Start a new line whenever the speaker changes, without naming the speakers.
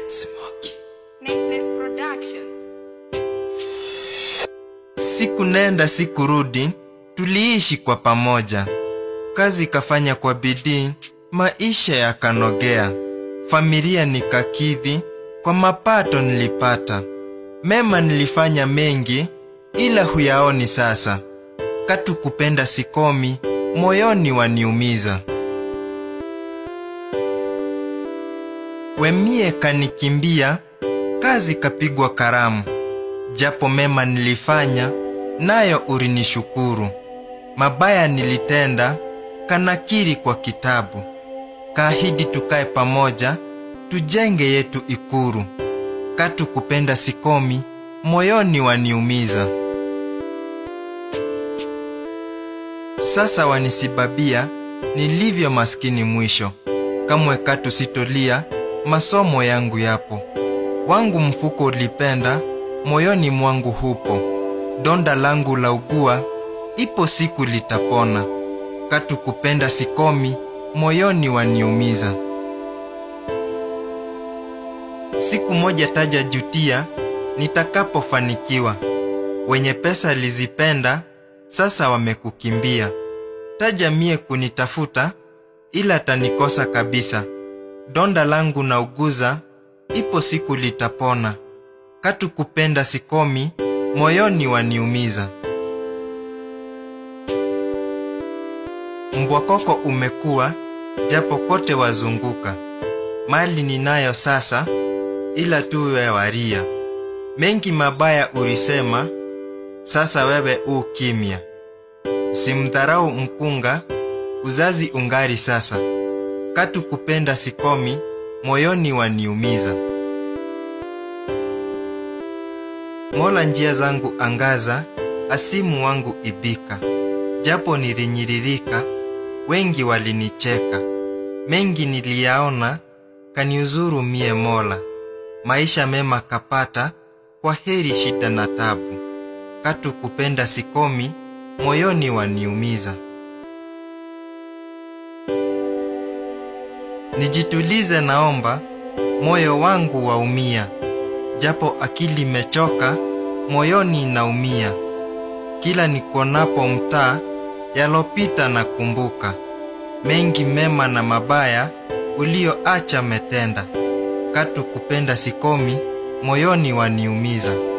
Smoky.
Niceness Production.
Siku nenda siku rudi, tuliishi kwa pamoja. Kazi kafanya kwa bidii, maisha yakanogea. Familia nikakidhi, kwa mapato nilipata. Mema nilifanya mengi, ila huyaoni sasa. Katu kupenda sikomi, moyoni waniumiza. Wemie kanikimbia, kazi kapigwa karamu. Japo mema nilifanya, nayo urinishukuru. Mabaya nilitenda, kanakiri kwa kitabu. Kaahidi tukae pamoja, tujenge yetu ikuru. Katu kupenda sikomi, moyoni waniumiza. Sasa wanisibabia, nilivyo maskini mwisho. Kamwe katu sitolia, masomo yangu yapo. Wangu mfuko ulipenda, moyoni mwangu hupo. Donda langu la ugua, ipo siku litapona. Katu kupenda sikomi, moyoni waniumiza. Siku moja taja jutia, nitakapofanikiwa. Wenye pesa lizipenda, sasa wamekukimbia. Taja mie kunitafuta, ila tanikosa kabisa. Donda langu na uguza, ipo siku litapona. Katu kupenda sikomi, moyoni waniumiza. Mbwa koko umekuwa, japo kote wazunguka. Mali ninayo sasa, ila tu we waria. Mengi mabaya ulisema, sasa wewe u kimya. Usimdharau mkunga, uzazi ungari sasa. Katu kupenda sikomi, moyoni waniumiza. Mola njia zangu angaza, asimu wangu ibika. Japo nilinyiririka, wengi walinicheka. Mengi niliyaona, kaniuzuru mie Mola. Maisha mema kapata, kwa heri shida na tabu. Katu kupenda sikomi, moyoni waniumiza. Nijitulize naomba, moyo wangu waumia. Japo akili mechoka, moyoni naumia. Kila nikuonapo mtaa, yalopita na kumbuka. Mengi mema na mabaya, ulioacha metenda. Katu kupenda sikomi, moyoni waniumiza.